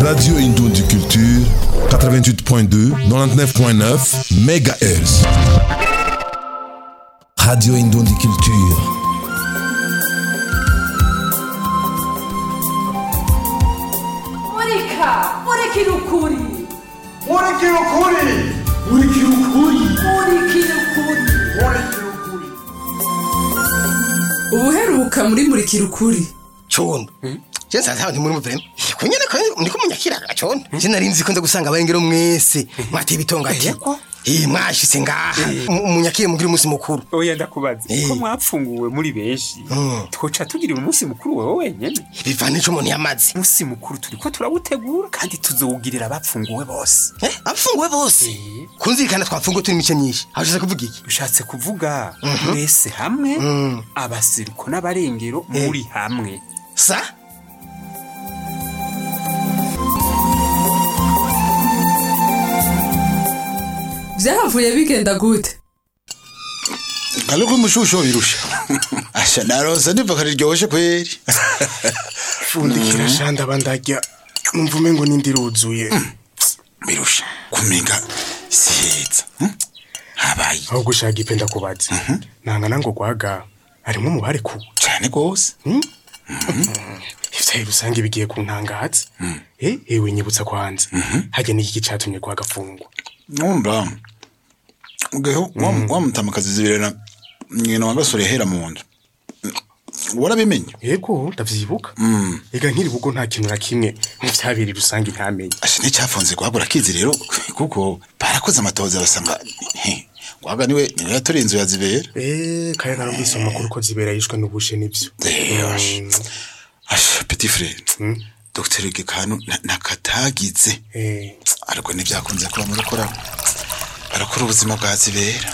Radio Indondi Culture, 88.2, 99.9 MHz. Radio Indondi Culture. Murika, murikira ukuri, Murikira ukuri Murikira ukuri murikira ukuri. Murikira ukuri Ubuheruka muri murikira ukuri. condo je nsanze nti muri muvema kunyene ko ndiko munyakira condo je nari nzi ko nza gusanga abarengero mwese mwateye ibitonga Yego. eh mwashitse ngaha Mu- munyakire mugira umunsi mukuru oya ndakubaza Eh. ko mwapfunguwe muri benshi Mm. twoca tugira umunsi mukuru wowe wenyene bivana ico umuntu yamaze umunsi mukuru turiko turawutegura kandi tuzowugirira abapfunguwe bose eh abafunguwe bose Eh. kunzirikana twapfunguwe turi imice myinshi hashize kuvuga iki ushatse kuvuga mwese hamwe Mm. abasiriko n'abarengero muri hamwe sa Vyahavuye bigenda gute? Kaluku umushusho birusha. Asha naroza niva kariryoshye kweri. Fundikira shanda bandarya Numva umengo nindi ruzuye Birusha. Kuminga siheza. hm? Habaye aho gushaka ipenda kubaza nangana ngo gwaga harimo umubare ku cyane gose. ivyaye rusange bigiye kuntangaza eh ewe nyibutsa kwanza hajya n'iki catumye gwaga fungwa Numva. Ugeho wamutamakazi zibirana nyina wagasore hera mu nzu. Warabimenye? yego ndavyibuka ega nkiri bugo nta kintu na kimwe mu vyabiri rusange ntamenye Asha nicyafunze guhagura kizi rero kuko barakoze amatoza basanga he, gwaga niwe niwe yatoreye inzu ya zibera. eh kaya narumvise amakuru ko zibera yishwe n'ubushe nivyo Eh, Asha petit frère. Dr. Gekanu nakatagize. eh ariko ntibyakunze kuba muri kora barakora ubuzima bwa zibera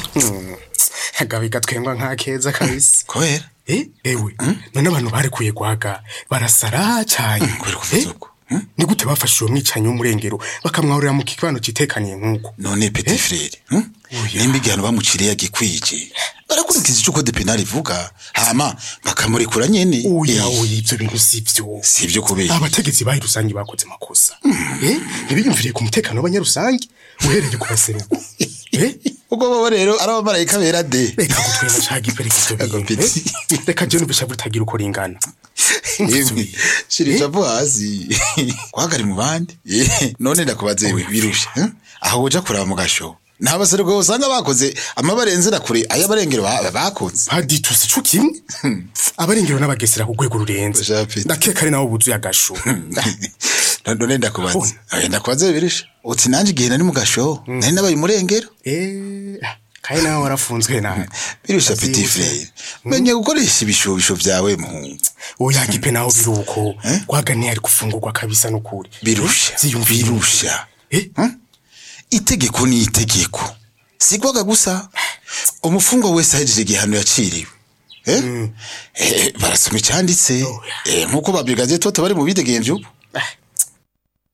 agabiga twengwa nka keza kabisa kubera Eh, ewe none abantu barekuye gwaga barasara cyane kubera kuvuza uko hmm? ni gute bafashe uwo mwicanyi w'umurengero bakamwahurira mu kibano citekaniye nk'uko none petit frere hmm? nimba igihano bamuciriye agikwije barakurikiza icyo kode penali ivuga hama bakamurekura nyene oya Eh, oya ivyo bintu sivyo si ibyo kubera abategetsi bayi rusange bakoze amakosa eh ntibiyumviriye ku mutekano w'abanyarusange uhereye ku baseruko eh ubwo bobo rero ari abamarayika bera de reka gutwenga caga ipereka ivyo bintu Agapeti. eh? reka je n'ubusha butagira uko ringana Yemwe, shira icavu hasi kwagari mu bandi Eh, none ndakubaze we birusha hmm? aho uja kuraba mu gasho nta baseruko usanga bakoze amabarenzera kure ay'abarengero ba- bakoze badituse ico kimwe abarengero n'abagesera ku rwego rurenze Japhet. ndakeka ari nabo buzuye agasho none ndakubaza Oya, ndakubaza birisha uti nanje igihe nari mu gasho nari nabaye umurengero eh kaye nawe warafunzwe nawe birusha petit frere menye gukoresha ibishobisho vyawe muhungu oya gipe naho biruko Eh? gwaganiye ari gufungurwa kabisa n'ukuri birusha Ziyumvire. birusha eh itegeko ni itegeko sigwaga gusa umufungwa wese ahejeje igihano yaciriwe Eh? Eh, barasoma icyanditse Eh, nk'uko babigaze toto bari mu bidegemvye ubu